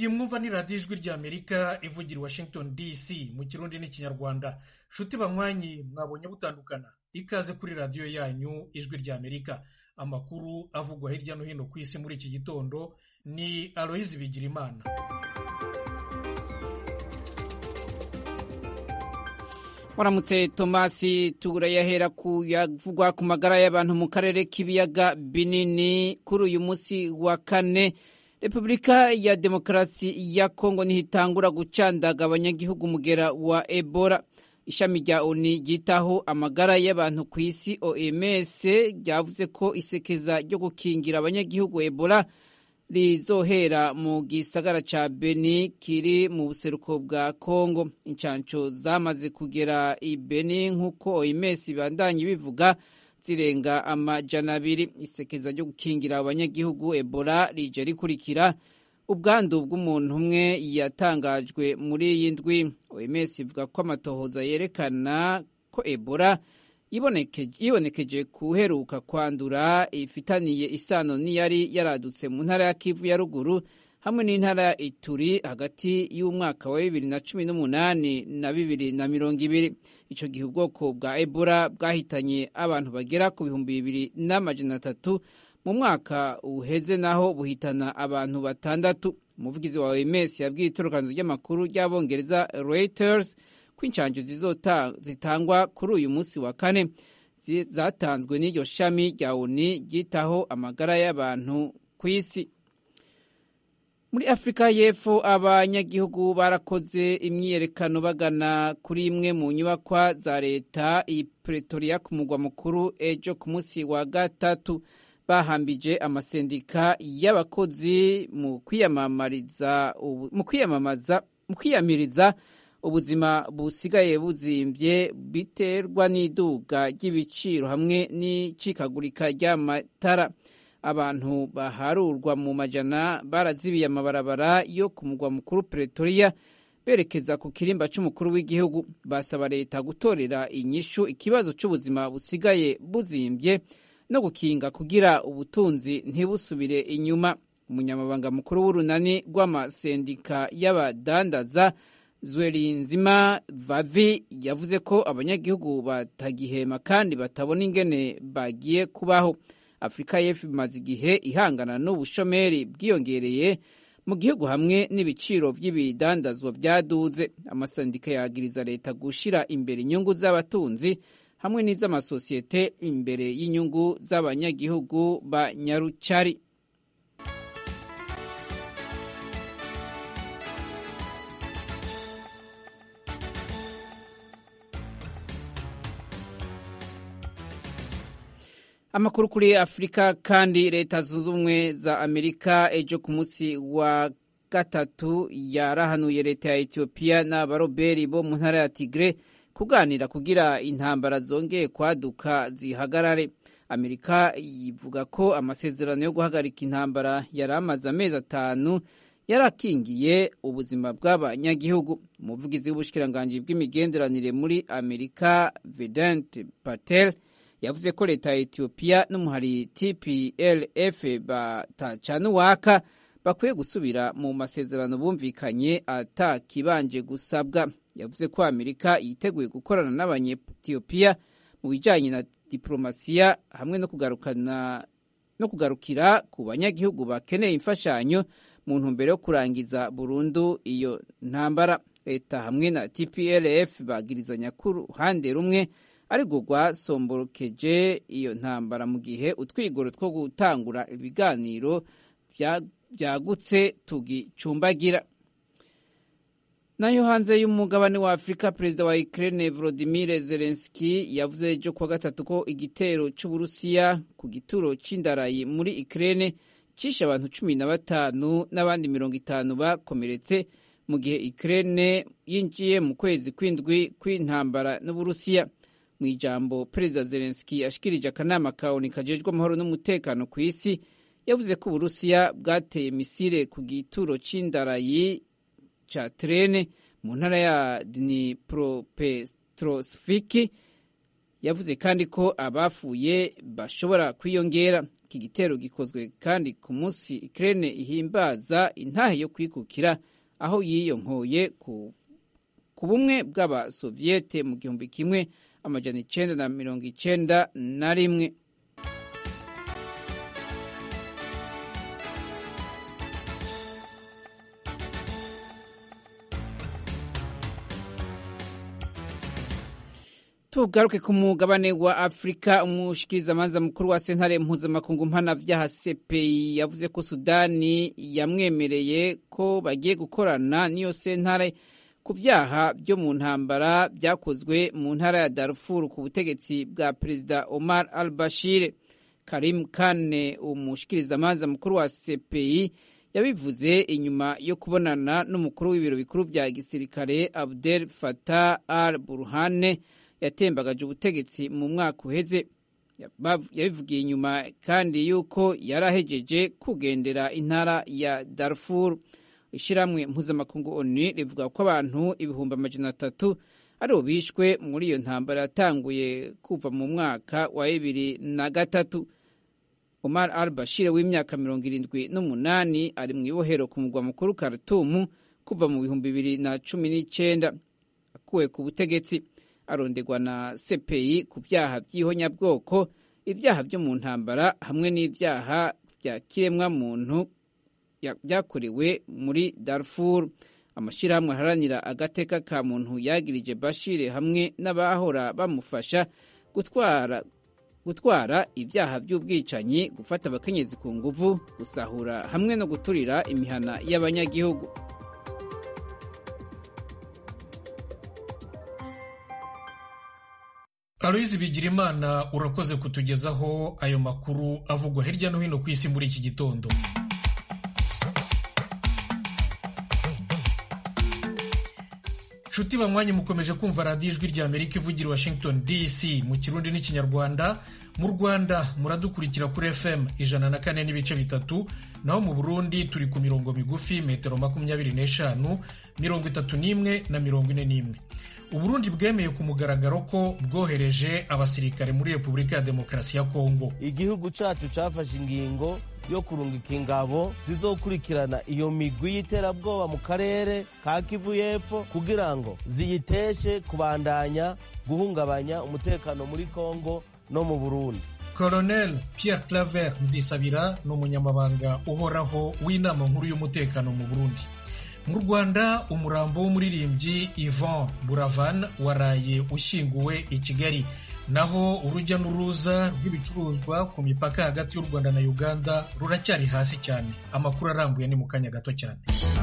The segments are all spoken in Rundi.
iyi mwumva ni radiyo ijwi ry'amerika ivugira i washington dc mu kirundi n'ikinyarwanda nshuti banywanyi mwabonye butandukana ikaze kuri radiyo yanyu ijwi ry'amerika amakuru avugwa hirya no hino ku isi muri iki gitondo ni aloyizi bigirimana waramutse tomasi turayahera ku yavugwa ku magara y'abantu mu karere k'ibiyaga binini kuri uyu munsi wa kane repubulika ya demokarasi ya kongo ntihitangura gucandaga abanyagihugu umugera wa ebola ishami rya oni ryitaho amagara y'abantu ku isi oms ryavuze ko isekeza ryo gukingira abanyagihugu ebola rizohera mu gisagara ca beni kiri mu buseruko bwa kongo incanco zamaze kugera i beni nk'uko oms ibandanye bivuga zirenga amajana abiri isekeza ryo gukingira abanyagihugu ebola rije rikurikira ubwandu bw'umuntu umwe yatangajwe muri iyi ndwi oms ivuga ko amatohoza yerekana ko ebola yibonekeje kuheruka kwandura ifitaniye isano n'iyari yaradutse mu ntara ya kivu ya ruguru hamwe n'intara ya ituri hagati y'umwaka wa bibiri na cumi n'umunani na bibiri na mirongo ibiri icyo gihe ubwoko bwa ebola bwahitanye abantu bagera ku bihumbi bibiri n'amajana atatu mu mwaka uheze naho buhitana abantu batandatu umuvugizi wa oms yabwiye itorokanzo ry'amakuru ry'abongereza reuters ko inshanjo zitangwa kuri uyu munsi wa kane zatanzwe n'iryo shami rya oni ryitaho amagara y'abantu ku isi muri afurika y'epfo abanyagihugu barakoze imyiyerekano bagana kuri imwe mu nyubakwa za leta iyi pretoria ku mugwa mukuru ejo ku munsi wa gatatu bahambije amasendika y'abakozi mu kwiyamamariza mu kwiyamamaza mu kwiyamiriza ubuzima busigaye buzimbye biterwa n'iduga ry'ibiciro hamwe n'icikagurika ry'amatara abantu baharurwa mu majana barazibiye amabarabara yo ku mugwa mukuru pretoria berekeza ku kirimba c'umukuru w'igihugu basaba leta gutorera inyishu ikibazo c'ubuzima busigaye buzimbye no gukinga kugira ubutunzi ntibusubire inyuma umunyamabanga mukuru w'urunani rw'amasendika y'abadandaza Zwelinzima Vavi yavuze ko abanyagihugu batagihema kandi batabona ingene bagiye kubaho Afurika y'Epfo imaze igihe ihangana n'ubushomeri bwiyongereye mu gihugu hamwe n'ibiciro by'ibidandazwa byaduze amasandika yagiriza leta gushira imbere inyungu z'abatunzi hamwe n'iz'amasosiyete imbere y'inyungu z'abanyagihugu ba Nyarucari amakuru kuri afurika kandi leta zunze ubumwe za amerika ejo ku munsi wa gatatu yarahanuye leta ya etiyopiya n'abaroberi bo mu ntara ya tigre kuganira kugira intambara zongeye kwaduka zihagarare amerika yivuga ko amasezerano yo guhagarika intambara yari amaze amezi atanu yarakingiye ubuzima bw'abanyagihugu umuvugizi w'ubushikiranganji bw'imigenderanire muri amerika vedant patel yavuze ko leta ya etiyopiya n'umuhari tplf batacana uwaka bakwiye gusubira mu masezerano bumvikanye atakibanje gusabwa yavuze ko amerika yiteguye gukorana n'abanyetiyopiya mu bijyanye na diplomasiya hamwe no kugarukana no kugarukira ku banyagihugu bakeneye imfashanyo mu ntumbero yo kurangiza burundu iyo ntambara leta hamwe na tplf bagirizanya ku ruhande rumwe ariko rwasomborokeje iyo ntambara mu gihe utwigoro two gutangura ibiganiro byagutse tugicumbagira nayo hanze y'umugabane wa afurika perezida wa ukraine volodimir zelenski yavuze ejo kuwa gatatu ko igitero cy'uburusiya ku gituro c'indarayi muri ukraine cishe abantu cumi na batanu n'abandi mirongo itanu bakomeretse mu gihe ukraine yinjiye mu kwezi kw'indwi kw'intambara n'uburusiya mu ijambo perezida zelenski yashikirije akanama ka oni kajejwe amahoro n'umutekano ku isi yavuze ko uburusiya bwateye misile ku gituro c'indarayi ca trene mu ntara ya dnipropetrosfiki yavuze kandi ko abafuye bashobora kwiyongera iki gitero gikozwe kandi ku munsi Ukraine ihimbaza intahe yo kwikukira aho yiyonkoye ku, ku bumwe bw'abasoviyete mu gihumbi kimwe amajana icenda na mirongo icenda na rimwe tugaruke ku mugabane wa afurika umushikirizamanza mukuru wa sentare mpuzamakungu mpanavyaha cpi yavuze ko sudani yamwemereye ko bagiye gukorana n'iyo sentare ku vyaha vyo mu ntambara vyakozwe mu ntara ya darfur ku butegetsi bwa perezida omar al bashir karim kane umushikirizamanza mukuru wa cpi yabivuze inyuma yo kubonana n'umukuru w'ibiro bikuru vya gisirikare abdel fatah al burhane yatembagaje ubutegetsi mu mwaka uheze yabivugiye inyuma kandi yuko yari ahejeje kugendera intara ya darfur ishyirahamwe mpuzamakungu oni rivuga ko abantu ibihumbi amajana atatu aribo bishwe muri iyo ntambara yatanguye kuva mu mwaka wa bibiri na gatatu omar al bashir w'imyaka mirongo irindwi n'umunani ari mu ibohero ku mugwa mukuru karatumu kuva mu bihumbi bibiri na cumi n'icyenda akuwe ku butegetsi arondegwa na CPI ku byaha by'ihonyabwoko ibyaha byo mu ntambara hamwe n'ibyaha bya kiremwa muntu byakorewe muri Darfur amashyirahamwe aharanira agateka ka muntu yagirije Bashir hamwe n'abahora bamufasha gutwara gutwara ibyaha by'ubwicanyi gufata abakenyezi ku nguvu gusahura hamwe no guturira imihana y'abanyagihugu aloyizi bigirimana urakoze kutugezaho ayo makuru avugwa hirya no hino ku isi muri iki gitondo nshuti banywanyi mukomeje kumva radiyo ijwi rya amerika ivugira washington dc mu kirundi n'ikinyarwanda mu rwanda muradukurikira kuri fm ijana na kane n'ibice bitatu naho mu burundi turi ku mirongo migufi metero makumyabiri n'eshanu mirongo itatu n'imwe na mirongo ine n'imwe uburundi bwemeye ku mugaragaro ko bwohereje abasirikare muri repubulika ya demokarasi ya kongo igihugu cacu cafashe ingingo yo kurungika ingabo zizokurikirana iyo migwi y'iterabwoba mu karere ka kivu y'epfo kugira ngo ziyiteshe kubandanya guhungabanya umutekano muri kongo no mu burundi colonel pierre claver nzisabira ni umunyamabanga uhoraho w'inama nkuru y'umutekano mu burundi mu rwanda umurambo w'umuririmbyi ivan buravan waraye ushyinguwe i kigali naho urujya n'uruza rw'ibicuruzwa ku mipaka hagati y'u rwanda na uganda ruracyari hasi cyane amakuru arambuye ni mu kanya gato cyane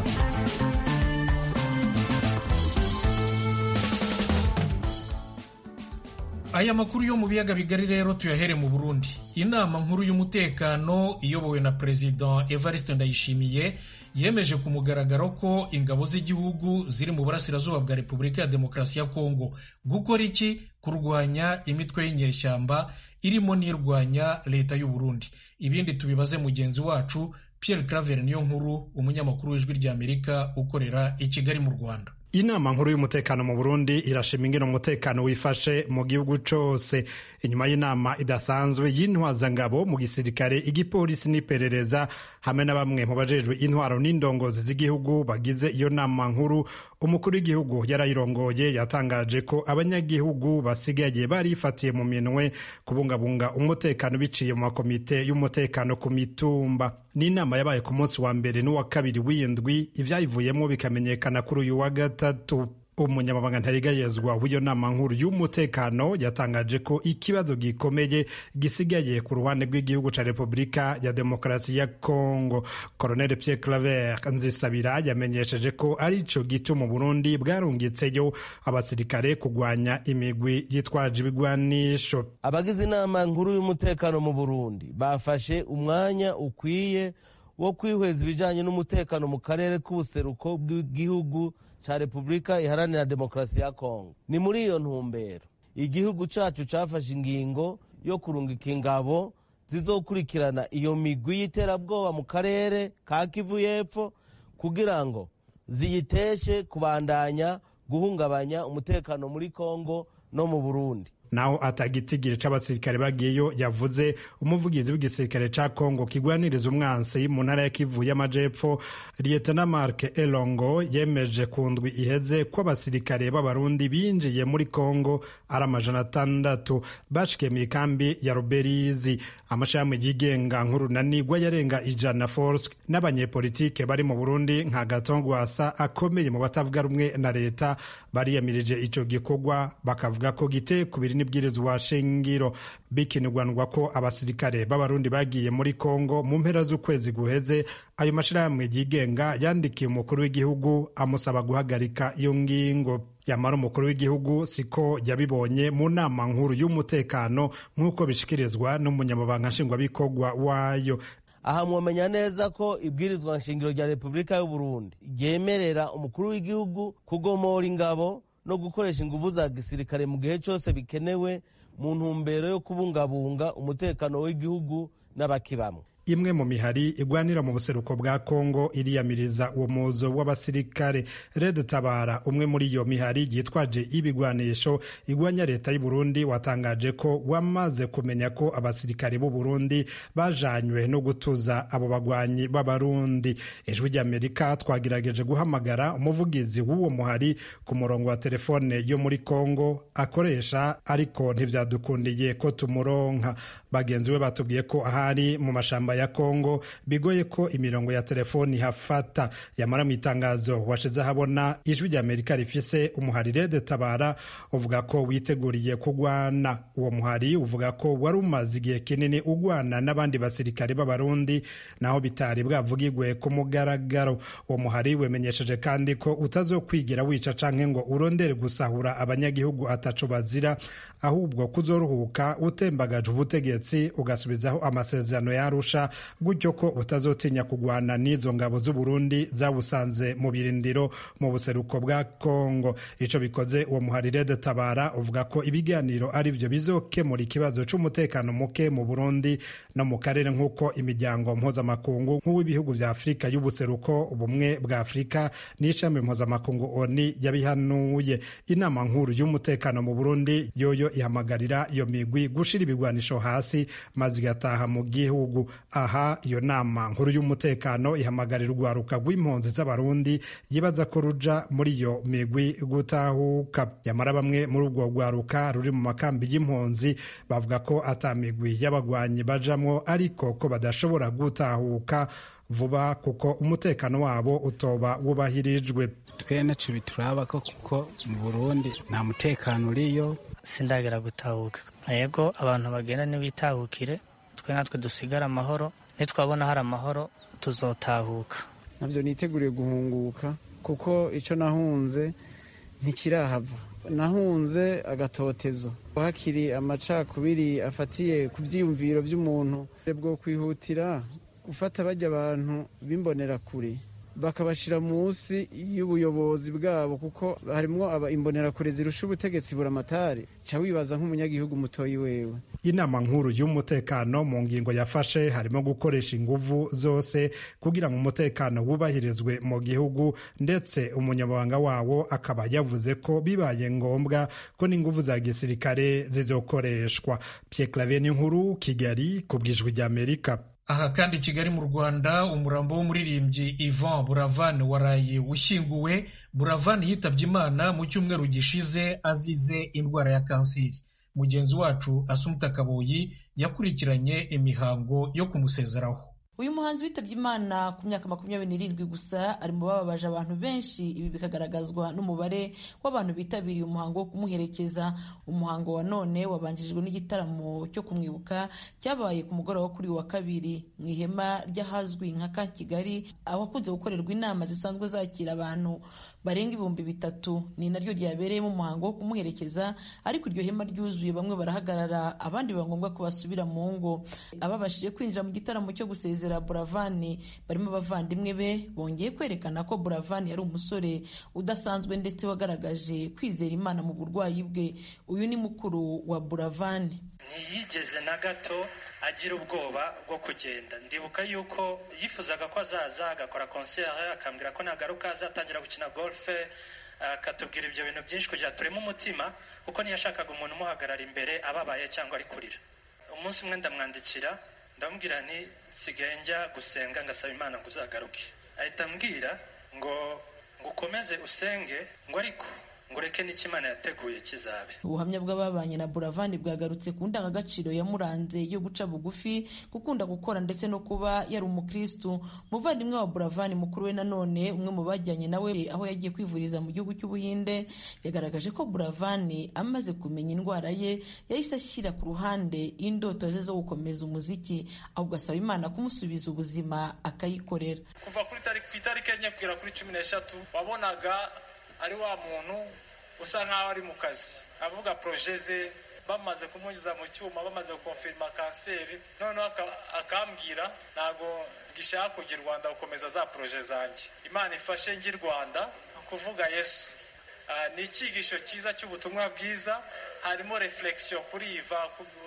aya makuru yo mu biyaga bigari rero tuyahere mu burundi inama nkuru y'umutekano iyobowe na perezida evariste ndayishimiye yemeje ku mugaragaro ko ingabo z'igihugu ziri mu burasirazuba bwa repubulika ya demokarasi ya kongo gukora iki kurwanya imitwe y'inyeshyamba irimo n'irwanya leta y'u Burundi ibindi tubibaze mugenzi wacu Pierre Claver niyo nkuru umunyamakuru w'ijwi ry'Amerika ukorera i Kigali mu Rwanda inama nkuru y'umutekano mu burundi irashima ingene umutekano wifashe mu gihugu cose inyuma y'inama idasanzwe y'intwazangabo mu gisirikare igipolisi n'iperereza hamwe na bamwe mu bajejwe intwaro n'indongozi z'igihugu bagize iyo nama nkuru umukuru w'igihugu yarayirongoye yatangaje ko abanyagihugu basigaye barifatiye mu minwe kubungabunga umutekano biciye mu makomite y'umutekano ku mitumba n'inama yabaye ku munsi wa mbere n'uwa kabiri w'indwi ivyayivuyemo bikamenyekana kuri uyu wa gatatu umunyamabanga ntarigayezwa w'iyo nama nkuru y'umutekano yatangaje ko ikibazo gikomeye gisigaye ku ruhande rw'igihugu ca repubulika ya demokarasi ya kongo colonel pierre claver nzisabira yamenyesheje ko ari co gituma burundi bwarungitseyo abasirikare kugwanya imigwi yitwaje ibigwanisho abagize inama nkuru y'umutekano mu burundi bafashe umwanya ukwiye wo kwihweza ibijanye n'umutekano mu karere k'ubuseruko bw'igihugu ca repubulika iharanira demokarasi ya kongo ni muri iyo ntumbero igihugu cacu cafashe ingingo yo kurungika ingabo zizokurikirana iyo migwi y'iterabwoba mu karere ka kivu y'epfo kugira ngo ziyiteshe kubandanya guhungabanya umutekano muri kongo no mu burundi naho atagitigiri c'abasirikare bagiyeyo yavuze umuvugizi w'igisirikare ca kongo kigwaniriza umwansi mu ntara ya kivu y'amajepfo lietena mark elongo yemeje ku ndwi iheze ko abasirikare b'abarundi binjiye muri kongo ari amajana atandatu bashikiye mu ikambi ya ruberizi amashami yigenga nk'urunanigwa yarenga ijana force n'abanyepolitike bari mu burundi nka gatongwasa akomeye mu batavuga rumwe na leta bariyamirije ico gikorwa bakavuga ko giteye kubiri n'ibwirizwa shingiro bikinirwanwa ko abasirikare b'abarundi bagiye muri kongo mu mpera z'ukwezi guheze ayo mashirahamwe yigenga yandikiye umukuru w'igihugu amusaba guhagarika iyo ngingo yamara umukuru w'igihugu siko yabibonye mu nama nkuru y'umutekano nk'uko bishikirizwa n'umunyamabanga nshingwabikorwa wayo aha mwomenya neza ko ibwirizwa nshingiro rya repubulika y'uburundi ryemerera umukuru w'igihugu kugomora ingabo no gukoresha inguvu za gisirikare mu gihe cyose bikenewe mu ntumbero yo kubungabunga umutekano w'igihugu n'abakibamwe imwe mu mihari igwanira mu buseruko bwa kongo iriyamiriza uwo muzo w'abasirikare red tabara umwe muri iyo mihari yitwaje ibigwanisho igwanya leta y'u Burundi watangaje ko wamaze kumenya ko abasirikare b'u Burundi bajanywe no gutuza abo bagwanyi b'abarundi ijwi ry'amerika twagerageje guhamagara umuvugizi w'uwo muhari ku murongo wa telefone yo muri kongo akoresha ariko ntivyadukundiye ko tumuronka bagenzi be batubwiye ko ahari mu mashamba ya Kongo bigoye ko imirongo ya telefoni hafata yamara mu itangazo washize ahabona ijwi rya Amerika rifise umuhari Red Tabara uvuga ko witeguriye kugwana uwo muhari uvuga ko wari umaze igihe kinini ugwana n'abandi basirikare b'abarundi naho bitari bwavugirwe ku mugaragaro uwo muhari wemenyesheje kandi ko utazokwigira wica canke ngo urondere gusahura abanyagihugu ataco bazira ahubwo kuzoruhuka utembagaje ubutegetsi ugasubizaho amasezerano yarusha gutyo ko utazotinya kugwana n'izo ngabo z'u Burundi zawusanze mu birindiro mu buseruko bwa Kongo ico bikoze uwo muhari Red Tabara uvuga ko ibiganiro ari byo bizokemura ikibazo c'umutekano muke mu Burundi no mu karere nk'uko imiryango mpuzamakungu nk'uw'ibihugu vya Afurika y'ubuseruko ubumwe bwa Afurika n'ishami mpuzamakungu ONU yabihanuye inama nkuru y'umutekano mu Burundi yoyo ihamagarira iyo migwi gushira ibigwanisho hasi maze igataha mu gihugu aha iyo nama nkuru y'umutekano ihamagarira urwaruka rw'impunzi z'abarundi yibaza ko ruja muri iyo migwi gutahuka yamara bamwe muri ubwo rwaruka ruri mu makambi y'impunzi bavuga ko ata migwi y'abagwanyi bajamwo ariko ko badashobora gutahuka vuba kuko umutekano wabo utoba wubahirijwe twe naco bituraba ko kuko mu burundi nta mutekano uriyo sindagera gutahuka yego abantu bagenda ntibitahukire twe natwe dusigare amahoro nitwabona hari amahoro tuzotahuka navyo niteguriye guhunguka kuko ico nahunze ntikirahava nahunze agatotezo hakiri amacakubiri afatiye ku vyiyumviro vy'umuntu bwo kwihutira gufata bajya abantu bimbonera kure bakabashira munsi y'ubuyobozi bwabo kuko harimwo imbonerakure zirusha ubutegetsi buramatari ca wibaza nk'umunyagihugu mutoyi wewe inama nkuru y'umutekano mu ngingo yafashe harimo gukoresha inguvu zose kugira ngo umutekano wubahirizwe mu gihugu ndetse umunyamabanga wawo akaba yavuze ko bibaye ngombwa ko n'inguvu za gisirikare zizokoreshwa Pierre Claver nkuru Kigali ku bwijwi ry'Amerika aha kandi i kigali mu rwanda umurambo w'umuririmbyi ivan buravani waraye ushyinguwe buravani yitabye imana mu cyumweru gishize azize indwara ya kanseri mugenzi wacu asumuta kaboyi yakurikiranye imihango yo kumusezeraho uyu muhanzi witabye imana ku myaka makumyabiri n'irindwi gusa ari mu bababaje abantu benshi ibi bikagaragazwa n'umubare w'abantu bitabiriye umuhango wo kumuherekeza umuhango wa none wabanjirijwe n'igitaramo cyo kumwibuka cyabaye ku mugoroba wo kuri wa kabiri mu ihema ry'ahazwi nka ka kigali ahakunze gukorerwa inama zisanzwe zakira abantu barenga ibihumbi bitatu ni naryo ryabereyemo umuhango wo kumuherekeza ariko iryo hema ryuzuye bamwe barahagarara abandi biba ngombwa ko basubira mu ngo ababashije kwinjira mu gitaramo cyo gusezera buravani barimo abavandimwe be bongeye kwerekana ko buravani yari umusore udasanzwe ndetse wagaragaje kwizera imana mu burwayi bwe uyu ni mukuru wa buravani ntiyigeze na gato agira ubwoba bwo kugenda ndibuka yuko yifuzaga ko azaza agakora konseri akambwira ko nagaruka azatangira gukina golfe akatubwira ibyo bintu byinshi kugira tureme umutima kuko ntiyashakaga umuntu umuhagarara imbere ababaye cyangwa ari kurira umunsi umwe ndamwandikira ndamubwira nti sigaye njya gusenga ngasaba imana ngo uzagaruke ahita ambwira ngo ngo ukomeze usenge ngo ariko ngo ureke n'icyo imana yateguye kizabe ubuhamya bw'ababanye na buravani bwagarutse ku ndangagaciro yamuranze yo guca bugufi gukunda gukora ndetse no kuba yari umukristu umuvandimwe wa buravani mukuru we nanone umwe mu bajyanye nawe aho yagiye kwivuriza mu gihugu cy'ubuhinde yagaragaje ko buravani amaze kumenya indwara ye yahise ashyira ku ruhande indoto ze zo gukomeza umuziki ahubwo asaba imana kumusubiza ubuzima akayikorera kuva kuri ku itariki enye kugera kuri cumi n'eshatu wabonaga ari wa muntu usa nk'aho ari mu kazi avuga poroje ze bamaze kumunyuza mu cyuma bamaze gukonfirima kanseri noneho akambwira ntabwo gishaka kujya i rwanda gukomeza za poroje zanjye imana ifashe njye i rwanda kuvuga yesu ni icyigisho cyiza cy'ubutumwa bwiza harimo reflekisiyo kuri iva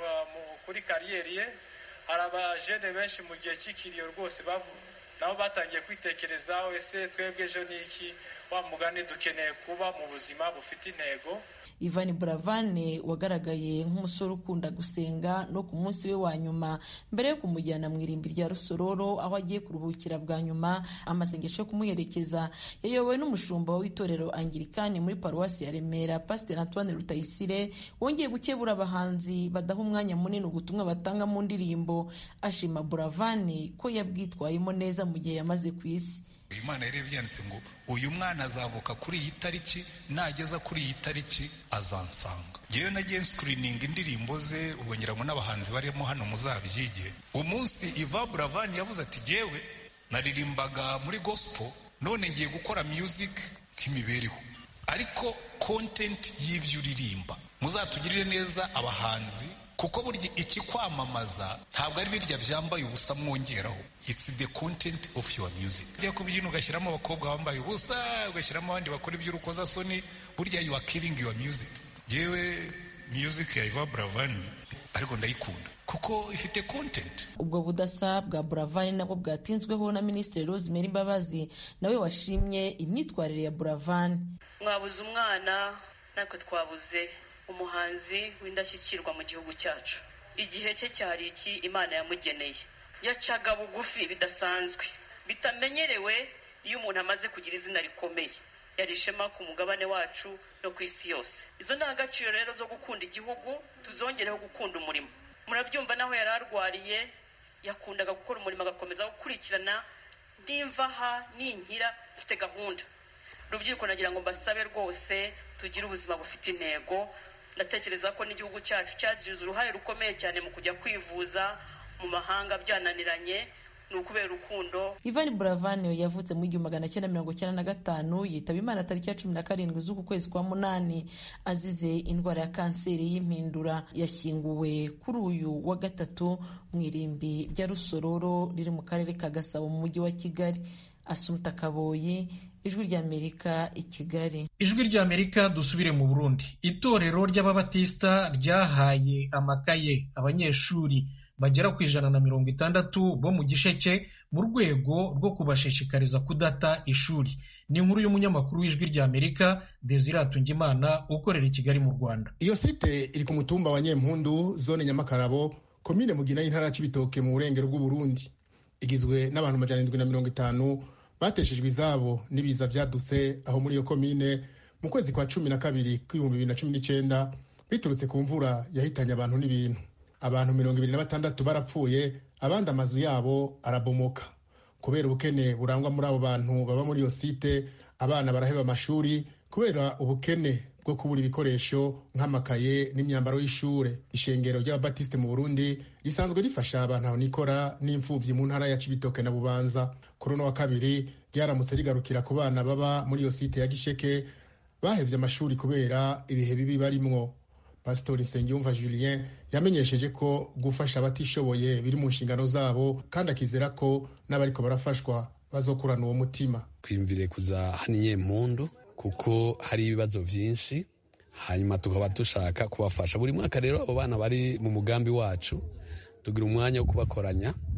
kuri kariyeri ye hari abajene benshi mu gihe cy'ikiriyo rwose nabo batangiye kwitekerezaho ese twebwe ejo ni iki wa mugani dukeneye kuba mu buzima bufite intego Ivan Buravane wagaragaye nk'umusore ukunda gusenga no ku munsi we wa nyuma mbere yo kumujyana mu irimbi rya Rusororo aho agiye kuruhukira bwa nyuma amasengesho yo kumuherekeza yayobowe n'umushumba w'itorero Anglikani muri paruwasi ya Remera Pastor Antoine Rutayisire wongeye gukebura abahanzi badaha umwanya munini ubutumwa batanga mu ndirimbo ashima Buravane ko yabwitwayemo neza mu gihe yamaze ku isi imana yari yanditse ngo uyu mwana azavuka kuri iyi tariki nageza kuri iyi tariki azansanga ngewe nagiye sikirininga indirimbo ze ubwo ngira ngo n'abahanzi barimo hano muzabyige umunsi iva buravani yavuze ati ngewe naririmbaga muri gospel none ngiye gukora music nk'imibereho ariko content y'ibyo uririmba muzatugirire neza abahanzi kuko burya ikikwamamaza ntabwo ari birya byambaye ubusa mwongeraho it's the content of your music ujya kubyina ugashyiramo abakobwa bambaye ubusa ugashyiramo abandi bakora iby'urukozasoni burya you are killing your music yewe music ya Iva Buravani ariko ndayikunda kuko ifite content ubwo budasa bwa buravani nabwo bwatinzweho na minisitiri rosemary mbabazi nawe washimye imyitwarire ya buravani mwabuze umwana natwe twabuze umuhanzi w'indashyikirwa mu gihugu cyacu igihe cye cyari iki imana yamugeneye yacaga bugufi bidasanzwe bitamenyerewe iyo umuntu amaze kugira izina rikomeye yari ishema ku mugabane wacu no ku isi yose izo ndangagaciro rero zo gukunda igihugu tuzongereho gukunda umurimo murabyumva naho yari arwariye yakundaga gukora umurimo agakomeza gukurikirana nimva aha ninkira mfite gahunda rubyiruko nagira ngo mbasabe rwose tugire ubuzima bufite intego ndatekereza ko n'igihugu cyacu cyagize uruhare rukomeye cyane mu kujya kwivuza mu mahanga byananiranye ni ukubera urukundo Ivan Buravani yavutse mu igihumbi magana cyenda mirongo icyenda na gatanu yitaba imana tariki ya cumi na karindwi z'uku kwezi kwa munani azize indwara ya kanseri y'impindura yashyinguwe kuri uyu wa gatatu mu irimbi rya rusororo riri mu karere ka gasabo mu mujyi wa kigali asumta kaboyi ijwi ry'amerika i kigali ijwi ry'amerika dusubire mu burundi itorero ry'ababatisita ryahaye amakaye abanyeshuri bagera ku ijana na mirongo itandatu bo mu gisheke mu rwego rwo kubashishikariza kudata ishuri ni inkuru y'umunyamakuru w'ijwi ry'amerika desire Tungimana ukorera i kigali mu rwanda iyo site iri ku mutumba wa nyempundu zone nyamakarabo komine mugina y'intara ya cibitoke mu burengero bw'uburundi igizwe n'abantu amajana arindwi na mirongo itanu bateshejwe izabo n'ibiza byadutse aho muri iyo komine mu kwezi kwa cumi na kabiri kw'ibihumbi bibiri na cumi n'icyenda biturutse ku mvura yahitanye abantu n'ibintu abantu mirongo ibiri na batandatu barapfuye abandi amazu yabo arabomoka kubera ubukene burangwa muri abo bantu baba muri iyo site abana baraheba amashuri kubera ubukene bwo kubura ibikoresho nk'amakaye n'imyambaro y'ishure ishengero ry'ababatisite mu burundi risanzwe rifasha abantu aho nikora n'imfuvyi mu ntara ya cibitoke na bubanza kuri uno wa kabiri ryaramutse rigarukira ku bana baba muri iyo site ya gisheke bahevye amashuri kubera ibihe bibi barimwo pasitori nsengiyumva julien yamenyesheje ko gufasha abatishoboye biri mu nshingano zabo kandi akizera ko n'abariko barafashwa bazokurana uwo mutima twiyumvire kuza hano inyempundu kuko hari ibibazo byinshi hanyuma tukaba dushaka kubafasha buri mwaka rero abo bana bari mu mugambi wacu tugira umwanya wo kubakoranya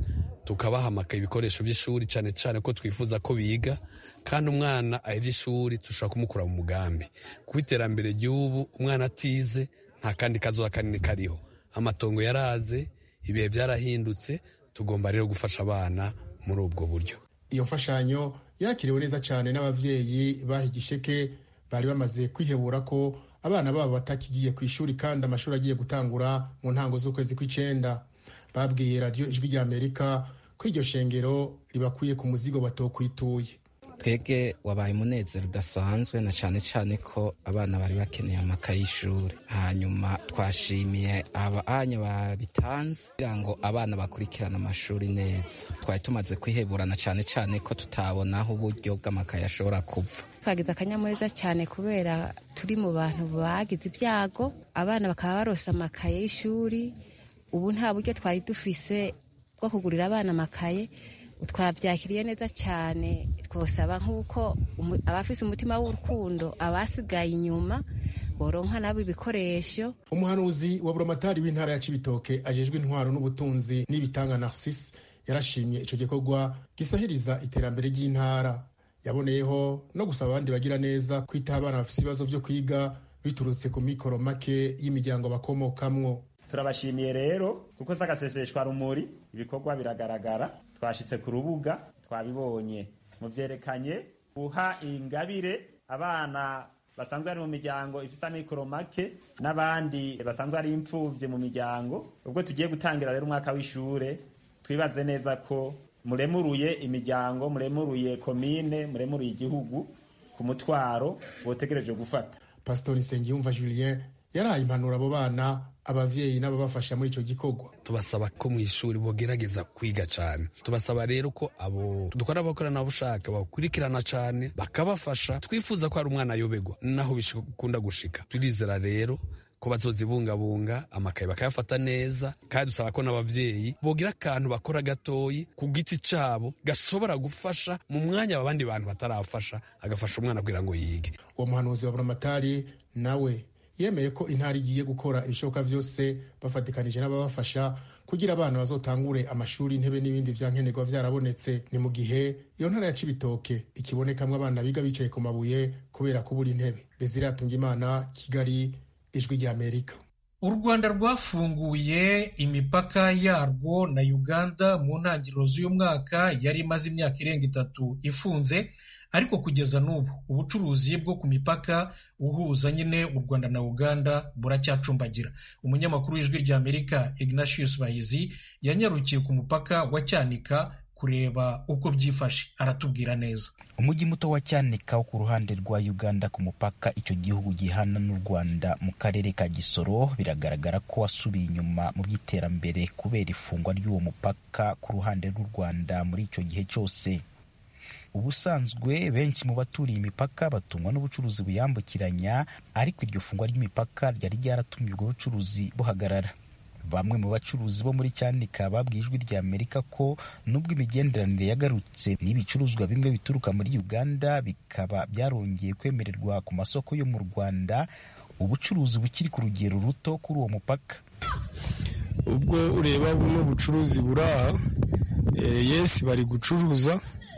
tukabaha ibikoresho by'ishuri cyane cyane ko twifuza ko biga kandi umwana ahebye ishuri dushobora kumukura mu mugambi kuba iterambere ry'ubu umwana atize nta kandi kazuba kanini kariho amatongo yaraze ibihe byarahindutse tugomba rero gufasha abana muri ubwo buryo iyo mfashanyo yakiriwe neza cyane n'ababyeyi baha igisheke bari bamaze kwihebura ko abana babo batakigiye ku ishuri kandi amashuri agiye gutangura mu ntango z'ukwezi kw'icyenda babwiye radiyo ijwi ry'amerika ko iryo shengero ribakuye ku muzigo batokwituye twebwe wabaye umunezero udasanzwe na cyane cyane ko abana bari bakeneye amakaye y'ishuri hanyuma twashimiye abanya babitanze kugira ngo abana bakurikirane amashuri neza twari tumaze kwiheburana cyane cyane ko tutabona aho uburyo bw'amakaye ashobora kuva twagize akanyamuneza cyane kubera turi mu bantu bagize ibyago abana bakaba barose amakaye y'ishuri ubu nta buryo twari dufise bwo kugurira abana amakaye twabyakiriye neza cyane twosaba nk'uko abafise umutima w'urukundo abasigaye inyuma boronka nabo ibikoresho umuhanuzi wa buramatari w'intara ya cibitoke ajejwe intwaro n'ubutunzi n'ibitanga narcisse yarashimye ico gikorwa gisahiriza iterambere ry'intara yaboneyeho no gusaba abandi bagira neza kwitaho abana bafise ibibazo vyo kwiga biturutse ku mikoro make y'imiryango bakomokamwo turabashimiye rero kuko z'agaseseshwa rumuri ibikorwa biragaragara twashitse ku rubuga twabibonye muvyerekanye guha ingabire abana basanzwe bari mu miryango ifise amikoro make n'abandi basanzwe ari imfuvye mu miryango ubwo tugiye gutangira rero umwaka w'ishure twibaze neza ko muremuruye imiryango muremuruye komine muremuruye igihugu ku mutwaro wotegereje gufata pasitori nsengiyumva julien yaraye impanuro abo bana abavyeyi n'ababafasha muri ico gikorwa tubasaba ko mu ishuri bogerageza kwiga cyane tubasaba rero ko abo dukora abakoranabushake bakurikirana cyane bakabafasha twifuza ko hari umwana ayobegwa naho bikunda gushika turizera rero ko bazozibungabunga amakaye bakayafata neza kandi dusaba ko n'abavyeyi bogira akantu bakora gatoyi ku giti cabo gashobora gufasha mu mwanya abandi bantu batarafasha agafasha umwana kugira ngo yige uwo muhanuzi wa buramatari nawe yemeye ko intara igiye gukora ibishoboka byose bafatikanije n'ababafasha kugira abana bazotangure amashuri intebe n'ibindi vya nkenerwa vyarabonetse ni mu gihe iyo ntara ya cibitoke ikibonekamwo abana biga bicaye ku mabuye kubera kubura intebe desire imana kigali ijwi ry'amerika u rwanda rwafunguye imipaka yarwo na uganda mu ntangiriro z'uyu mwaka yari imaze imyaka irenga itatu ifunze ariko kugeza n'ubu ubucuruzi bwo ku mipaka uhuza nyine u rwanda na uganda buracyacumbagira umunyamakuru w'ijwi ry'amerika ignatius bahizi yanyarukiye ku mupaka wa cyanika kureba uko byifashe aratubwira neza umujyi muto wa cyanika wo ku ruhande rwa uganda ku mupaka icyo gihugu gihana n'u rwanda mu karere ka gisoro biragaragara ko wasubiye inyuma mu by'iterambere kubera ifungwa ry'uwo mupaka ku ruhande rw'u rwanda muri icyo gihe cyose ubusanzwe benshi mu baturiye imipaka batungwa n'ubucuruzi buyambukiranya ariko iryo fungwa ry'imipaka ryari ryaratumye ubwo bucuruzi buhagarara bamwe mu bacuruzi bo muri cyanika babwiye ijwi rya amerika ko nubwo imigenderanire yagarutse n'ibicuruzwa bimwe bituruka muri uganda bikaba byarongeye kwemererwa ku masoko yo mu rwanda ubucuruzi bukiri ku rugero ruto kuri uwo mupaka ubwo ureba buno bucuruzi buri aha yesi bari gucuruza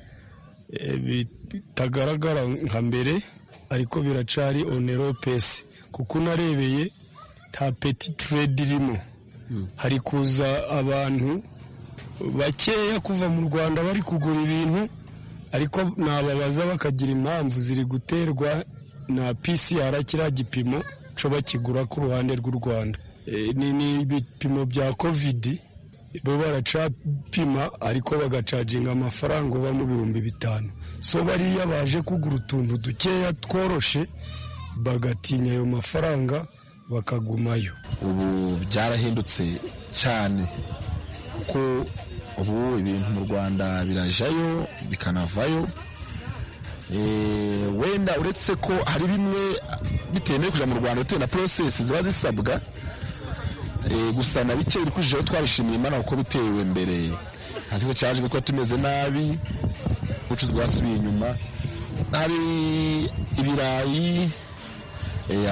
bitagaragara nka mbere ariko biracari onero pesi kuko unarebeye nta peti turedi irimo hari kuza abantu bakeya kuva mu rwanda bari kugura ibintu ariko nababaza bakagira impamvu ziri guterwa na pcr kiriya gipimo cyo bakigura ku ruhande rw'u rwanda ni ibipimo bya kovidi bo baracapima ariko bagacaginga amafaranga uba mu bihumbi bitanu so bariya baje kugura utuntu dukeya tworoshe bagatinya ayo mafaranga bakagumayo ubu byarahindutse cyane kuko ubu ibintu mu rwanda birajayo bikanavayo wenda uretse ko hari bimwe bitemewe kujya mu rwanda bitewe na porosesi ziba zisabwa gusa na bike biri kujijeho twabishimiye imana kuko bitewe mbere nta kigo cyaje kuko tumeze nabi ubucuruzi bwasubiye inyuma hari ibirayi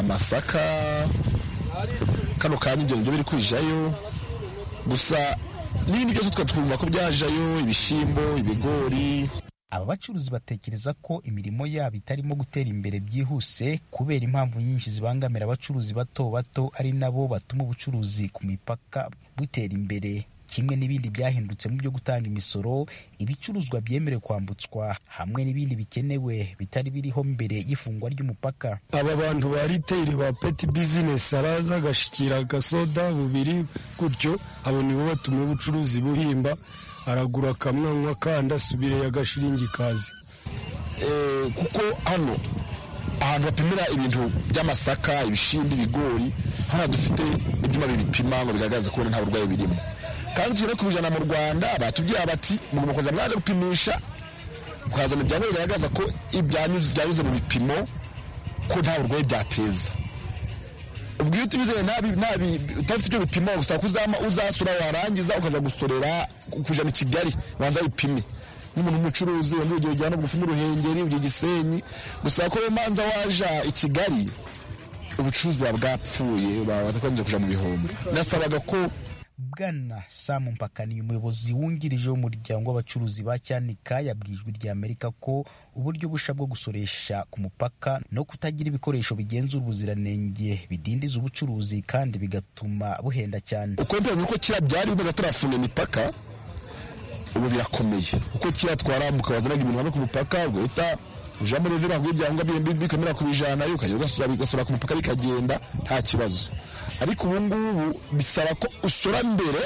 amasaka kano kanya ibyo nibyo biri kujayo gusa n'ibindi byose twa twumva ko byajayo ibishyimbo ibigori aba bacuruzi batekereza ko imirimo yabo itarimo gutera imbere byihuse kubera impamvu nyinshi zibangamira abacuruzi bato bato ari nabo batuma ubucuruzi ku mipaka butera imbere kimwe n'ibindi byahindutse mu byo gutanga imisoro ibicuruzwa byemerewe kwambutswa hamwe n'ibindi bikenewe bitari biriho mbere y'ifungwa ry'umupaka aba bantu ba riteyiri ba peti bizinesi araza agashikira agasoda bubiri gutyo abo nibo batuma ubucuruzi buhimba aragura akamwanywa kandi asubire agashiringi kazi kuko hano ahantu bapimira ibintu by'amasaka ibishyimbo ibigori hano dufite ibyuma bibipima ngo bigaragaze ko nta burwayi birimo kandi tugere kubijana mu rwanda batubwira bati mugomba kujya mwaje gupimisha mukazana ibyangombwa bigaragaza ko byanyuze mu bipimo ko nta burwayi byateza ubwo iyo utibizeye utafite ibyo bipimo gusa ko uzasura warangiza ukajya gusorera kujana i kigali banza bipime n'umuntu w'umucuruzi wenda urugero ujyana bugufi n'uruhengeri ugiye gisenyi gusa ko manza waja i kigali ubucuruzi buba bwapfuye batakomeje kuja mu bihombo nasabaga ko bwana samu mpakaniye umuyobozi wungirije w'umuryango w'abacuruzi ba cyanika yabwiye ijwi rya amerika ko uburyo busha bwo gusoresha ku mupaka no kutagira ibikoresho bigenzura ubuziranenge bidindiza ubucuruzi kandi bigatuma buhenda cyane uko mbivuze ko kiriya byari bimeze turafunga imipaka ubu birakomeye kuko kiriya twarambuka wazanaga ibintu hano ku mupaka ugahita uja muri vira ngo ibyangombwa bikomera kubijana ukajya ugasura ku mupaka bikagenda nta kibazo ariko ubu ngubu bisaba ko usora mbere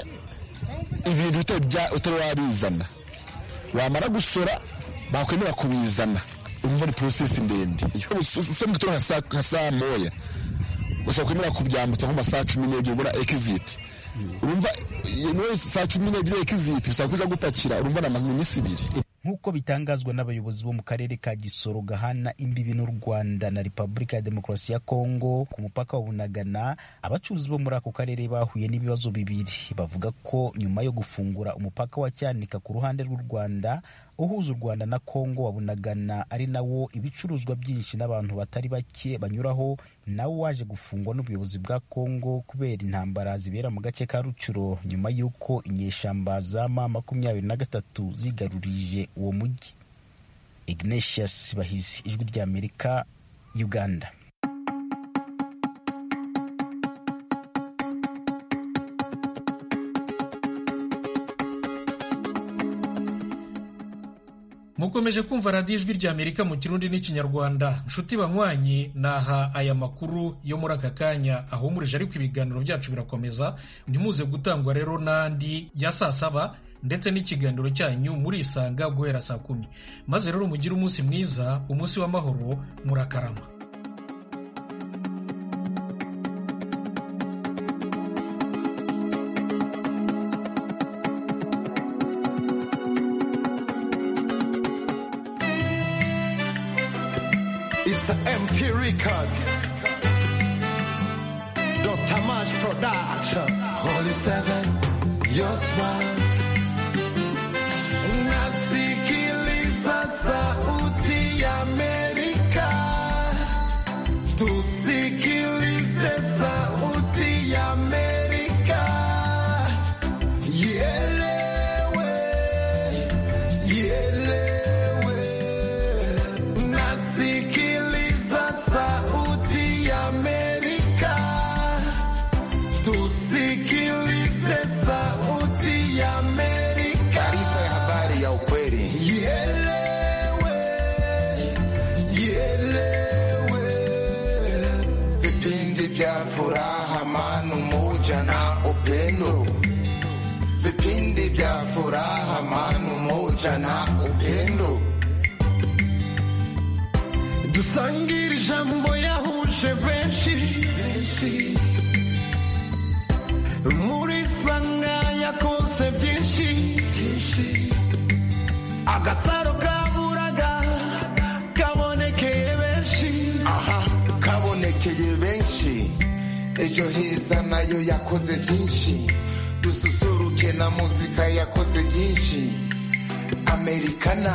ibintu utari wabizana wamara gusora bakwemera kubizana urumva ni porosesi ndende usoma igitoro nka saa moya ushobora kwemera kubyambutsa nko masaha cumi n'ebyiri ubona ekiziti urumva saa cumi n'ebyiri ekiziti bisaba kuja gupakira urumva ni iminsi ibiri nk'uko bitangazwa n'abayobozi bo mu karere ka gisoro gahana imbibi n'u rwanda na repubulika ya demokarasi ya kongo ku mupaka wa bunagana abacuruzi bo muri ako karere bahuye n'ibibazo bibiri bavuga ko nyuma yo gufungura umupaka wa cyanika ku ruhande rw'u rwanda uhuza u rwanda na kongo wa bunagana ari nawo ibicuruzwa byinshi n'abantu batari bake banyuraho nawo waje gufungwa n'ubuyobozi bwa kongo kubera intambara zibera mu gace ka rucuro nyuma y'uko inyeshamba za ma makumyabiri na gatatu zigarurije uwo mujyi ignatius bahizi ijwi ry'amerika uganda mukomeje kumva radiyo ijwi rya amerika mu kirundi n'ikinyarwanda nshuti banywanyi naha aya makuru yo muri aka kanya ahumurije ariko ibiganiro byacu birakomeza ntimuze gutangwa rero n'andi ya saa saba ndetse n'ikiganiro cyanyu murisanga guhera saa kumi maze rero mugire umunsi mwiza umunsi w'amahoro murakarama It's an MP record. Dr. Mash Production. Holy Seven, your smile. Nasikiliza sauti ya Amerika. Tusikilize sauti ya Amerika. Ielewe, ielewe. Nasikiliza sauti ya Amerika. Tusikilize sauti ya Amerika. Taarifa ya habari ya ukweli. Ielewe, ielewe. Vipindi vya furaha, amani, umoja na upendo. Vipindi vya furaha, amani, umoja na upendo. dusangire ijambo yahuje benshi muri sanga yakoze byinshi agasaro kaburaga kabonekeye benshi aha kabonekeye benshi ejo heza nayo yakoze byinshi dususuruke na muzika yakoze byinshi amerikana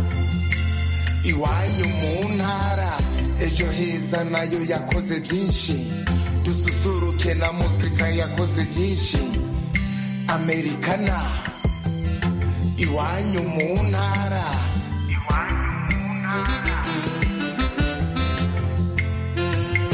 iwanyu mu ntara ejo heza nayo yakoze byinshi dususuruke na muzika yakoze byinshi amerikana iwanyu mu ntara